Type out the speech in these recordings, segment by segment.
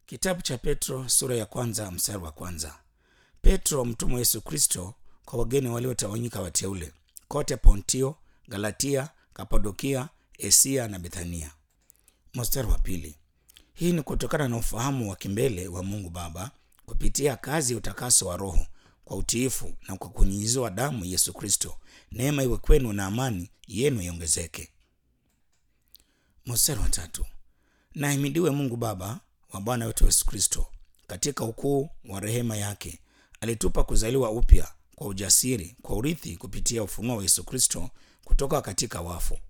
Kitabu cha Petro sura ya kwanza mstari wa kwanza. Petro mtumwa wa Yesu Kristo kwa wageni waliotawanyika wateule kote Pontio, Galatia, Kapadokia, Asia na Bethania. Mstari wa pili. Hii ni kutokana na ufahamu wa kimbele wa Mungu Baba kupitia kazi ya utakaso wa Roho kwa utiifu na kwa kunyunyiziwa damu Yesu Kristo. Neema iwe kwenu na amani yenu iongezeke. Mstari wa tatu. Na ahimidiwe Mungu Baba wa Bwana wetu Yesu Kristo, katika ukuu wa rehema yake alitupa kuzaliwa upya kwa ujasiri kwa urithi kupitia ufunuo wa Yesu Kristo kutoka katika wafu.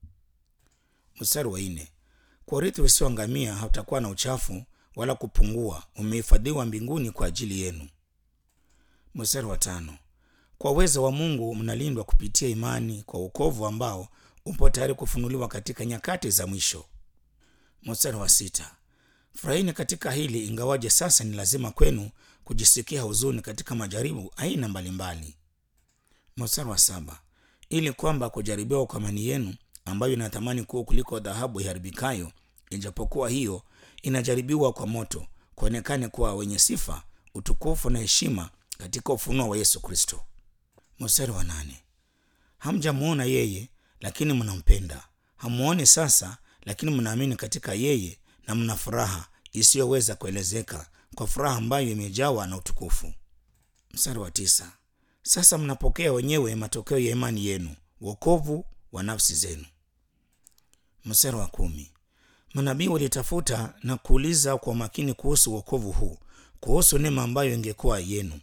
Mstari wa nne. Kwa urithi usioangamia hautakuwa na uchafu wala kupungua, umehifadhiwa mbinguni kwa ajili yenu. Mstari wa tano. Kwa uwezo wa Mungu mnalindwa kupitia imani kwa wokovu ambao upo tayari kufunuliwa katika nyakati za mwisho. Mstari wa sita. Furahini katika hili, ingawaje sasa ni lazima kwenu kujisikia huzuni katika majaribu aina mbalimbali. Mstari wa saba. Ili kwamba kujaribiwa kwa imani yenu ambayo ina thamani kuu kuliko dhahabu iharibikayo, ijapokuwa hiyo inajaribiwa kwa moto, kuonekane kuwa wenye sifa, utukufu na heshima katika ufunuo wa Yesu Kristo. Mstari wa nane. Hamjamuona yeye, lakini mnampenda. Hamuoni sasa, lakini mnaamini katika yeye na mna furaha isiyoweza kuelezeka, kwa furaha ambayo imejawa na utukufu. Mstari wa tisa. Sasa mnapokea wenyewe matokeo ya imani yenu, wokovu wa nafsi zenu. Mstari wa kumi. Manabii walitafuta na kuuliza kwa makini kuhusu wokovu huu, kuhusu neema ambayo ingekuwa yenu.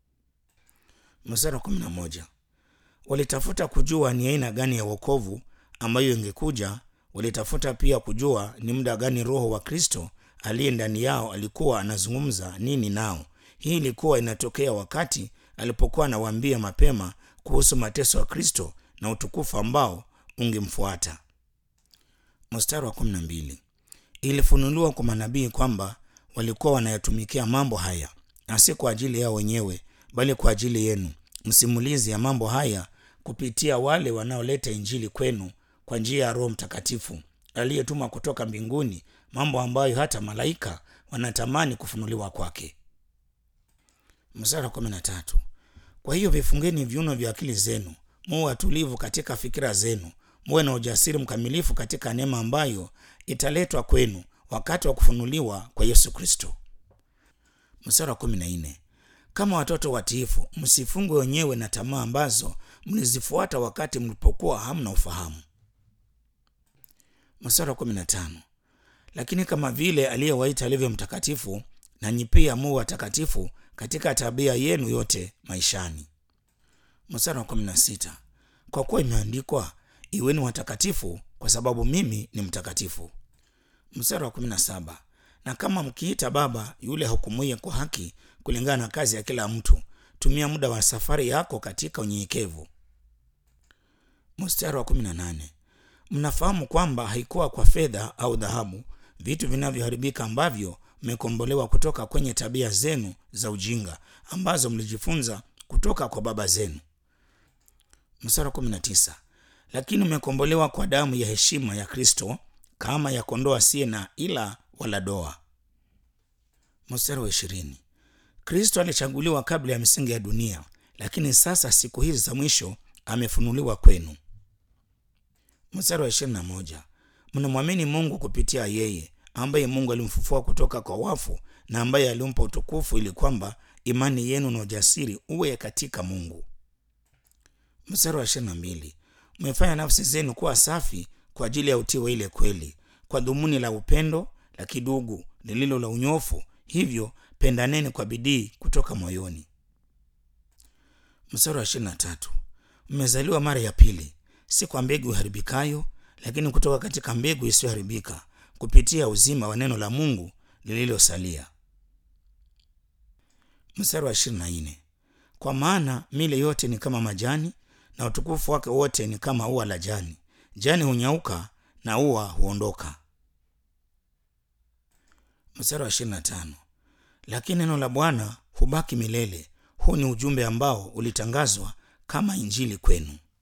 Mstari wa kumi na moja. Walitafuta kujua ni aina gani ya wokovu ambayo ingekuja. Walitafuta pia kujua ni muda gani Roho wa Kristo aliye ndani yao alikuwa anazungumza nini nao. Hii ilikuwa inatokea wakati alipokuwa anawaambia mapema kuhusu mateso ya Kristo na utukufu ambao ungemfuata. Mstari wa kumi na mbili. Ilifunuliwa kwa manabii kwamba walikuwa wanayatumikia mambo haya, na si kwa ajili yao wenyewe, bali kwa ajili yenu, msimulizi ya mambo haya kupitia wale wanaoleta Injili kwenu kwa njia ya Roho Mtakatifu aliyetuma kutoka mbinguni, mambo ambayo hata malaika wanatamani kufunuliwa kwake. Mstari wa kumi na tatu. Kwa hiyo vifungeni viuno vya akili zenu, muwe watulivu katika fikira zenu, muwe na ujasiri mkamilifu katika neema ambayo italetwa kwenu wakati wa kufunuliwa kwa Yesu Kristo. Mstari wa kumi na nne. Kama watoto watiifu, msifungwe wenyewe na tamaa ambazo mlizifuata wakati mlipokuwa hamna ufahamu. Mstari wa kumi na tano. Lakini kama vile aliyewaita alivyo mtakatifu, nanyi pia muwe watakatifu katika tabia yenu yote maishani. Mstari wa kumi na sita. Kwa kuwa imeandikwa, iweni watakatifu kwa sababu mimi ni mtakatifu. Mstari wa kumi na saba. Na kama mkiita Baba yule hukumuye kwa haki kulingana na kazi ya kila mtu, tumia muda wa safari yako katika unyenyekevu. Mstari wa kumi na nane. Mnafahamu kwamba haikuwa kwa fedha au dhahabu, vitu vinavyoharibika, ambavyo mmekombolewa kutoka kwenye tabia zenu za ujinga ambazo mlijifunza kutoka kwa baba zenu. Mstari wa kumi na tisa. Lakini mmekombolewa kwa damu ya heshima ya Kristo, kama ya kondoo asiye na ila wala doa. Mstari wa ishirini. Kristo alichaguliwa kabla ya misingi ya dunia, lakini sasa siku hizi za mwisho amefunuliwa kwenu. Mstari wa ishirini na moja. Mnamwamini Mungu kupitia yeye ambaye Mungu alimfufua kutoka kwa wafu na ambaye alimpa utukufu ili kwamba imani yenu na ujasiri uwe katika Mungu. Mstari wa ishirini na mbili. Mmefanya nafsi zenu kuwa safi kwa ajili ya utii wa ile kweli, kwa dhumuni la upendo la kidugu lililo la unyofu, hivyo pendaneni kwa bidii kutoka moyoni. Mstari wa ishirini na tatu. Mmezaliwa mara ya pili, si kwa mbegu iharibikayo, lakini kutoka katika mbegu isiyoharibika kupitia uzima wa neno la Mungu lililosalia. Mstari wa ishirini na nne. Kwa maana mile yote ni kama majani na utukufu wake wote ni kama ua la jani. Jani hunyauka na ua huondoka. Mstari wa ishirini na tano. Lakini neno la Bwana hubaki milele. Huu ni ujumbe ambao ulitangazwa kama injili kwenu.